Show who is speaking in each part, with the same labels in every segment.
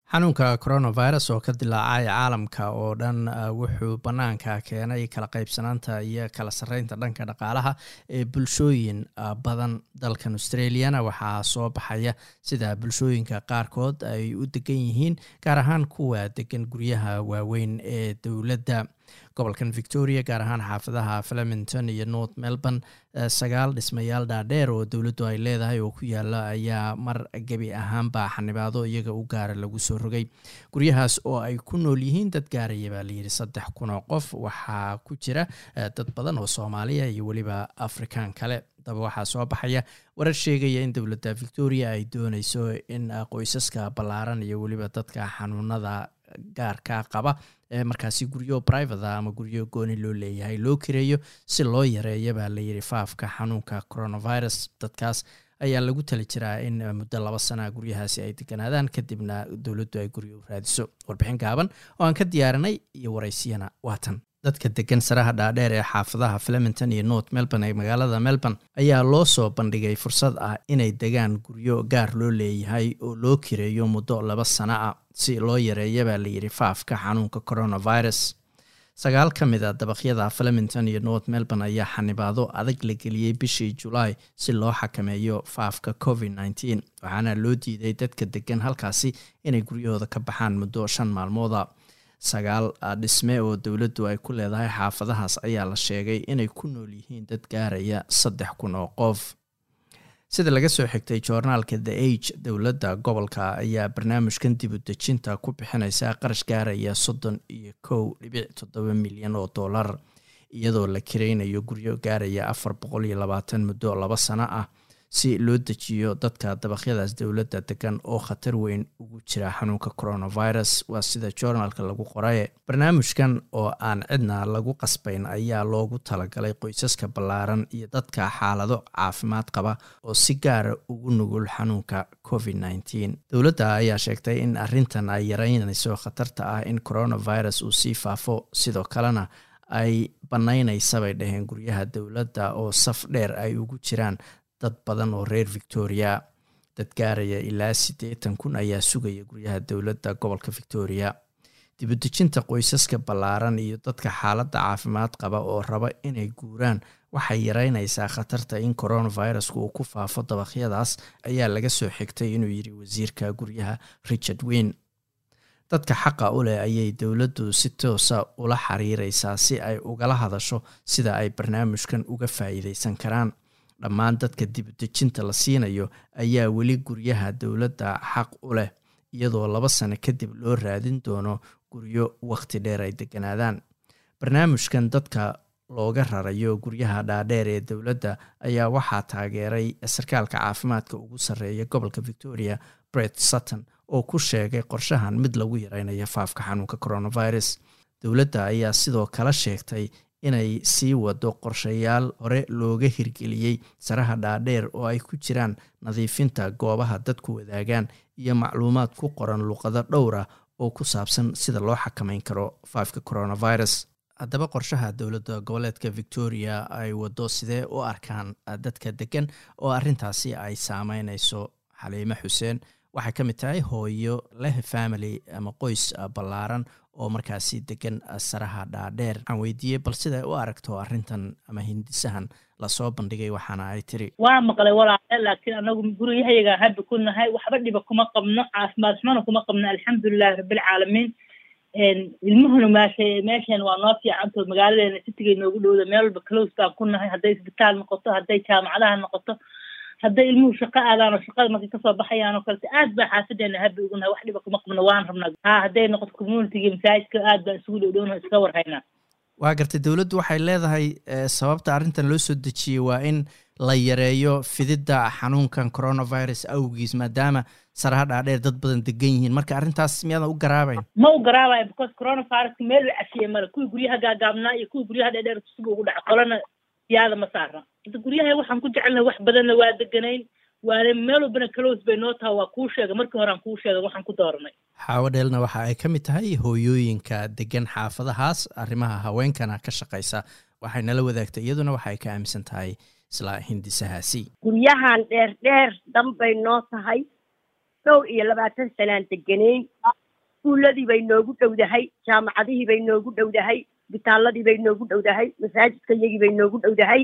Speaker 1: xanuunka coronavirus oo ka dilaacay caalamka oo dhan wuxuu bannaanka keenay kala qaybsanaanta iyo kala sarreynta dhanka dhaqaalaha ee bulshooyin badan dalkan australiana waxaa soo baxaya sida bulshooyinka qaarkood ay u degan yihiin gaar ahaan kuwa degan guryaha waaweyn ee dowladda gobolkan victoria gaar ahaan xaafadaha flemington iyo north melbourne sagaal dhismayaal dhaadheer oo dowladdu ay leedahay oo ku yaala ayaa mar gebi ahaanba xanibaado iyaga u gaara lagu soo rogay guryahaas oo ay ku nool yihiin dad gaaraya baa layidhi saddex kun oo qof waxaa ku jira dad badan oo soomaaliya iyo weliba afrikaan kale daba waxaa soo baxaya warar sheegaya in dowladda victoria ay dooneyso in qoysaska ballaaran iyo weliba dadka xanuunada gaarka qaba ee markaasi guryo private a ama guryo gooni loo leeyahay loo kireeyo si loo yareeya baa layidhi faafka xanuunka coronavirus dadkaas ayaa lagu tali jiraa in muddo laba sana guryahaasi ay deganaadaan kadibna dowladdu ay guryo u raadiso warbixin gaaban oo aan ka diyaarinay iyo waraysiyana waatan dadka degan saraha dhaadheer ee xaafadaha flemington iyo north melbourne ee magaalada melbourne ayaa loo soo bandhigay fursad ah inay degaan guryo gaar loo leeyahay oo loo kireeyo muddo laba sano ah si loo yareeya baa layidhi faafka xanuunka coronavirus sagaal ka mid a dabaqyada flemington iyo north melbourne ayaa xanibaado adag la geliyey bishii julaay si loo xakameeyo faafka covid nneteen waxaana loo diiday dadka degan halkaasi inay guryahooda ka baxaan muddo shan maalmooda sagaal dhisme oo dowladdu ay ku leedahay xaafadahaas ayaa la sheegay inay ku nool yihiin dad gaaraya saddex kun oo qof sida laga soo xigtay joornaalka the age dowladda gobolka ayaa barnaamijkan dib u dejinta ku bixinaysa qarash gaaraya soddon iyo kow dhibic toddoba milyan oo dollar iyadoo la kiraynayo guryo gaaraya afar boqol iyo labaatan muddo laba sano ah si loo dejiyo dadka dabaqyadaas dowladda degan oo khatar weyn ugu jira xanuunka coronavirus waa sida joornaalka lagu qoraye barnaamijkan oo aan cidna lagu qasbayn ayaa loogu talagalay qoysaska ballaaran iyo dadka xaalado caafimaad qaba oo si gaara ugu nugul xanuunka covid nneteen dowladda ayaa sheegtay in arrintan ay yareynayso khatarta ah in coronavirus uu sii faafo sidoo kalena ay bannaynaysa bay dhaheen guryaha dowladda oo saf dheer ay ugu jiraan dad badan oo reer victoria dad gaaraya ilaa siddeetan kun ayaa sugaya guryaha dowladda gobolka victoria dibudejinta qoysaska ballaaran iyo dadka xaaladda caafimaad qaba oo raba inay guuraan waxay yareynaysaa khatarta in coronavirusku uu ku faafo dabaqyadaas ayaa laga soo xigtay inuu yidhi wasiirka guryaha richard wayne dadka xaqa u leh ayay dowladdu si toosa ula xiriireysaa si ay ugala hadasho sida ay barnaamijkan uga faa'iideysan karaan dhammaan dadka dibudejinta la siinayo ayaa weli guryaha dowladda xaq u leh iyadoo laba sano kadib loo raadin doono guryo wakhti dheer ay deganaadaan barnaamijkan dadka looga rarayo guryaha dhaadheer ee dowladda ayaa waxaa taageeray sarkaalka caafimaadka ugu sarreeya gobolka victoria bret sutton oo ku sheegay qorshahan mid lagu yareynayo faafka xanuunka coronavirus dowladda ayaa sidoo kale sheegtay inay sii wado qorshayaal hore looga hirgeliyey saraha dhaadheer oo ay ku jiraan nadiifinta goobaha dadku wadaagaan iyo macluumaad ku qoran luqado dhowra oo ku saabsan sida loo xakameyn karo faafka coronavirus haddaba qorshaha dowladda goboleedka victoria ay wado sidee u arkaan dadka degan oo arrintaasi ay saameyneyso xaliime xuseen waxay ka mid tahay hooyo leh family ama qoys ballaaran oo markaasi degan saraha dhaadheer waxaan weydiiyey bal siday u aragto arrintan ama hindisahan lasoo bandhigay waxaana ay tiri
Speaker 2: waa maqlay walaale laakiin anagu guryahayaga hadda ku nahay waxba dhiba kuma qabno caafimaad xumana kuma qabno alxamdulilahi rabbilcaalamiin ilmuhuna meesha meeshan waa noo fiicanto magaaladeena sitigay noogu dhowda meel walba close baan ku nahay hadday isbitaal noqoto hadday jaamacadaha noqoto hadday ilmuhu shaqo aadaan oo shaqada markay kasoo baxayaan oo kalete aad baa xaafadeena habi ugu nahay wax dhiba kuma qabno waan rabnaa ha hadday noqoto communitiga masaajidka aad baan isugu dhowdhowna iska warhaynaa
Speaker 1: waa gartay dowladdu waxay leedahay sababta arrintan loo soo dejiyey waa in la yareeyo fididda xanuunkan coronavirus awgiis maadaama saraha dhaadheer dad badan degan yihiin marka arrintaas miyaadan u garaabayn
Speaker 2: ma u garaabayo because coronaviruska meel la cafiyey male kuwii guryaha gaagaabnaa iyo kuwii guryaha dheerdheer tusiba ugu dhaca qolana yaada ma saara hadda guryaha waxaan ku jecelnahay wax badanna waa deganayn waana meel walbana close bay noo taha waa kuu sheega markii hore aan kuu sheega waxaan ku dooranay
Speaker 1: xaawo dheelna waxa ay ka mid tahay hooyooyinka degan xaafadahaas arrimaha haweenkana ka shaqaysa waxay nala wadaagtay iyaduna waxa ay ka aaminsan tahay isla hindisahaasi
Speaker 3: guryahan dheer dheer dhanbay noo tahay dhow iyo labaatan sanaan deganayn iskuulladii bay noogu dhowdahay jaamacadihii bay noogu dhowdahay bitaalladii bay noogu dhowdahay masaajidka iyagii bay noogu dhowdahay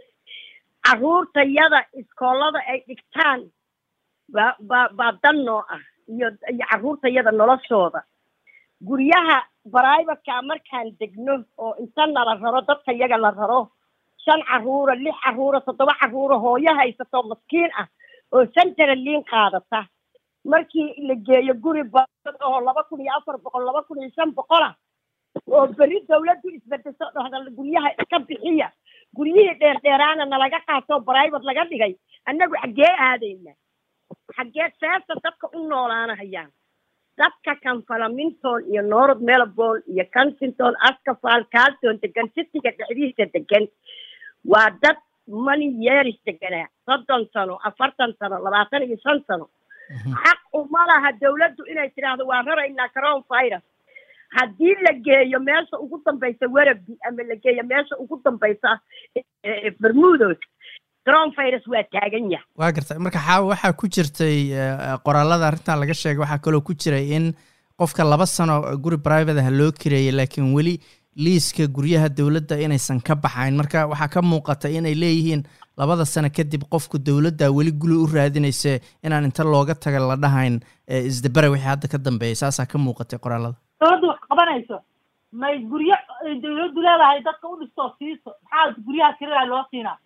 Speaker 3: carruurtayada iskoolada ay dhigtaan baa baa baa dan noo ah iyo iyo carruurtayada noloshooda guryaha brivatka markaan degno oo inta nala raro dadka yaga la raro shan carruura lix carruura toddoba carruura hooyo haysato maskiin ah oo central liin qaadata markii la geeyo guri baad oo laba kun iyo afar boqol laba kun iyo shan boqol ah oo beri dawladdu isbedeso dhahda guryaha iska bixiya guryihii dheer dheeraana nalaga qaatoo brivate laga dhigay annagu xaggee aadayna xaggee seesta dadka u noolaanahayaan dadka kanfalaminton iyo north melbourne iyo kensington ascafal calton degan sitiga dhexdiisa degan waa dad money yeeris deganaa soddon sano afartan sano labaatan iyo shan sano xaq uma laha dawladdu inay tidhaahdo waa raraynaa coron virus haddii la geeyo meesha ugu dambaysa werabi ama la geeyo meesha ugu dambaysa bermudos coron virus waa taagan yahay
Speaker 1: waa gartay marka xaawa waxaa ku jirtay qoraalada arrintan laga sheegay waxaa kaloo ku jiray in qofka laba sano guri private ah loo kireeyay laakiin weli liiska guryaha dowladda inaysan ka baxayn marka waxaa ka muuqata inay leeyihiin labada sano kadib qofku dowladda weli guli u raadinayse inaan inta looga taga la dhahayn isdabere wixii hadda ka dambeeyay saasaa ka muuqatay qoraalada
Speaker 2: dowladdu wax qabanayso may guryo dawladdu leedahay dadka u dhistoo siiso maxaa guryaha kirada loo siinaa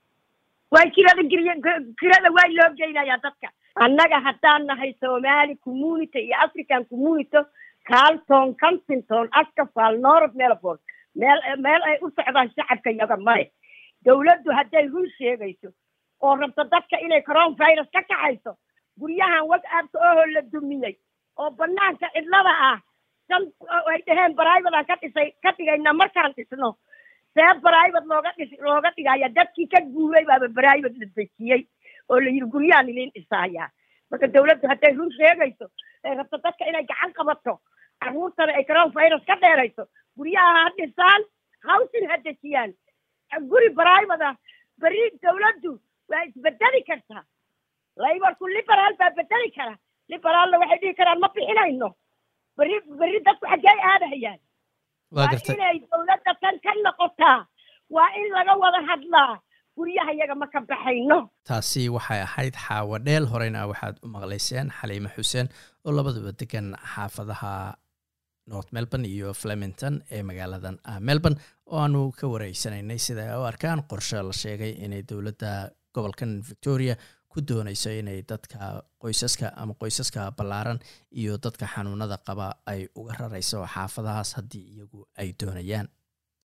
Speaker 3: way kirada giriy kirada waa loo geynayaa dadka annaga haddaan nahay somali community iyo african community carlton kensington ascafal north melbourne meel meel ay u socdaan shacabka yaga male dawladdu hadday run sheegayso oo rabto dadka inay coron virus ka kaxayso guryahan whatsappka oho la dumiyey oo banaanka cidlada ah shan ay dhaheen brivate ka dhisay ka dhigayna markaan dhisno see brivate looga dhis looga dhigaya dadkii ka guuray baaba brivate la dejiyey oo la yidhi guryahan idin dhisaaya marka dawladdu hadday run sheegayso ay rabto dadka inay gacan qabato carruurtana ay coron virus ka dheerayso guryaha ha dhisaan hawsin ha dejiyaan guri brivate ah beri dawladdu waa isbedeli kartaa laybarku liberaal baa bedeli kara liberaalna waxay dhihi karaan ma bixinayno beri beri dadku xaggee aadahayaan
Speaker 1: waa
Speaker 3: waa
Speaker 1: gartay
Speaker 3: inay dawladda tan ka noqotaa waa in laga wada hadlaa guryaha iyaga ma ka baxayno
Speaker 1: taasi waxay ahayd xaawa dheel horeyna waxaad u maqlayseen xaliime xuseen oo labaduba degan xaafadaha north melbourne iyo flemington ee magaaladan melbourne oo aanu ka wareysanaynay sida ay u arkaan qorshe la sheegay inay dowladda gobolkan victoria ku dooneyso inay dadka qoysaska ama qoysaska ballaaran iyo dadka xanuunada qaba ay uga rarayso xaafadahaas haddii iyagu ay doonayaan